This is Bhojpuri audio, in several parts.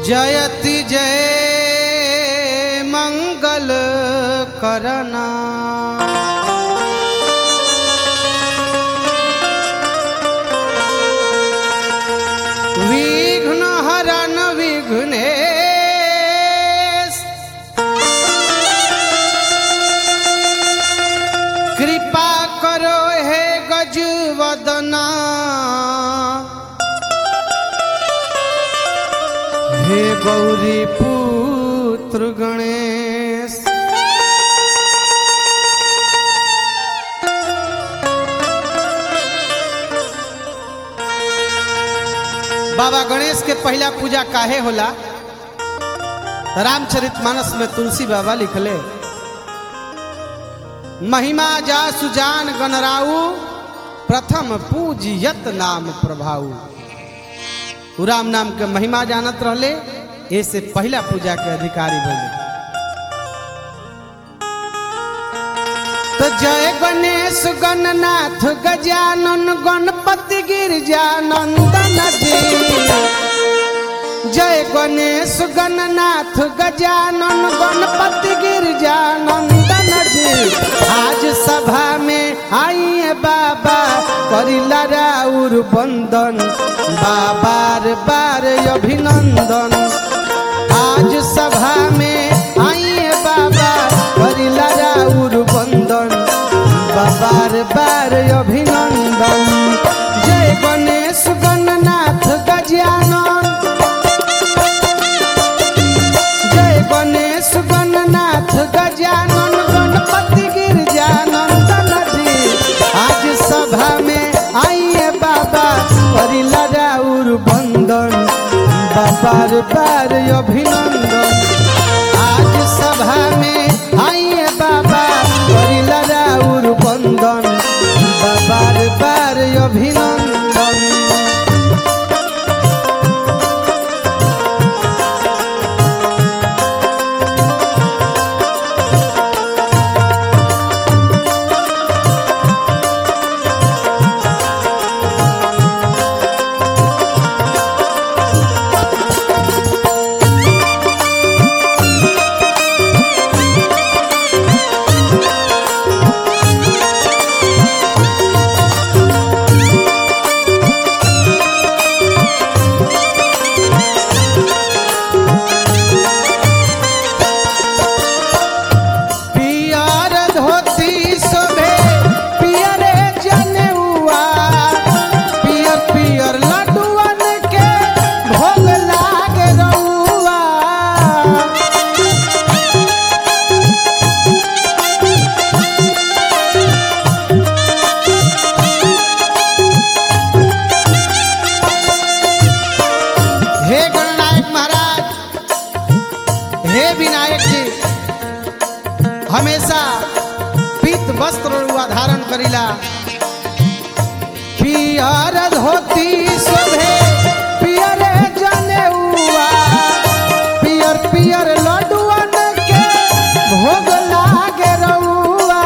जयति जय मंगल करना विघ्न हरन विघ्नेश कृपा करो हे गजवदना हे गौरी पुत्र गणेश बाबा गणेश के पहला पूजा काहे होला रामचरित मानस में तुलसी बाबा लिखले महिमा जा सुजान गणराऊ प्रथम पूजियत नाम प्रभाऊ उ राम नाम के महिमा जानत रहले ऐसे पहला पूजा के अधिकारी भले तो जय गणेश गणनाथ गजानन गणपति गिरजानंदन जी जय गणेश गणनाथ गजानन गणपति गिरजानंदन जी आज सभा में आइए बाबा करिला राउर बंदन बाबार बार अभिनंदन आज सभा में आइए बाबा करिला राउर बंदन बाबार बार अभिनंदन जय गणेश गणनाथ गजानन जय गणेश गणनाथ गजानन गणपति गिरजानंदन जी आज सभा में आइए बाबा करिला राउर बंदन बाबार बार अभिनंदन आज सभा में आइए बाबा करिला राउर बंदन बाबार बार अभिनंदन पियर धोती शोभे पियरे जनेउआ पियर पियर लड्डुअन के भोग लाग रउआ हे गणनायक महाराज हे विनायक जी हमेशा पीत वस्त्र रुआ धारण करिला पियर धोती शोभे पियर जनेउआ पियर पियर लड्डुअन के भोग लागे रउआ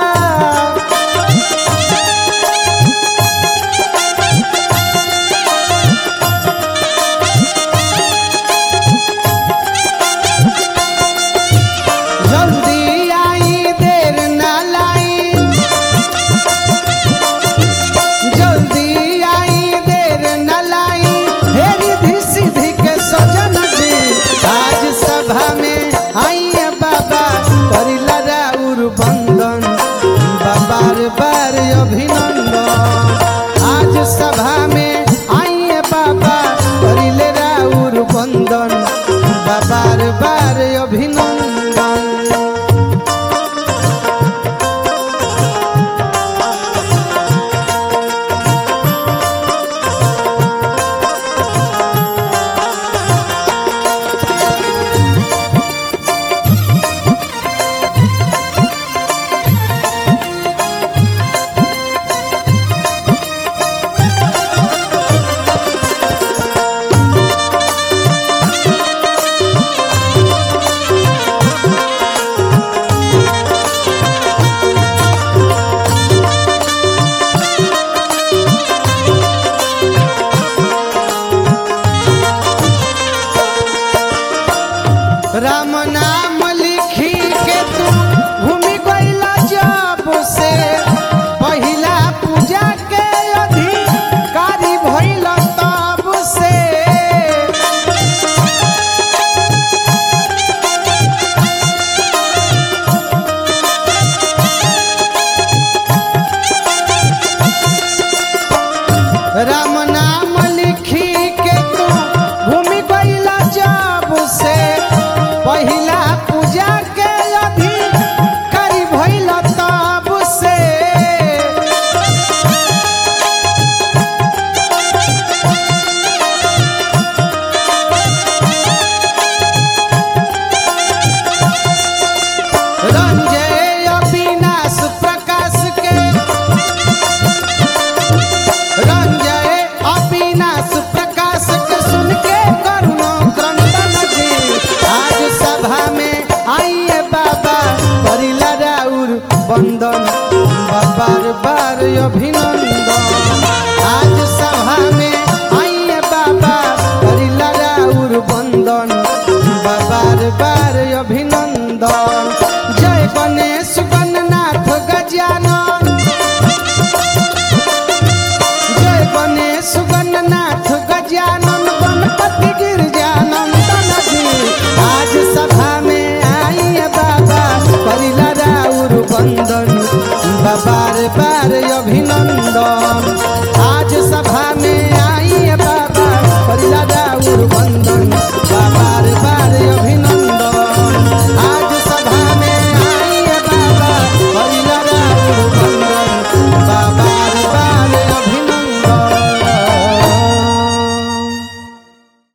जल्दी आई देर ना लाई जल्दी आई देर न लाई भिन्न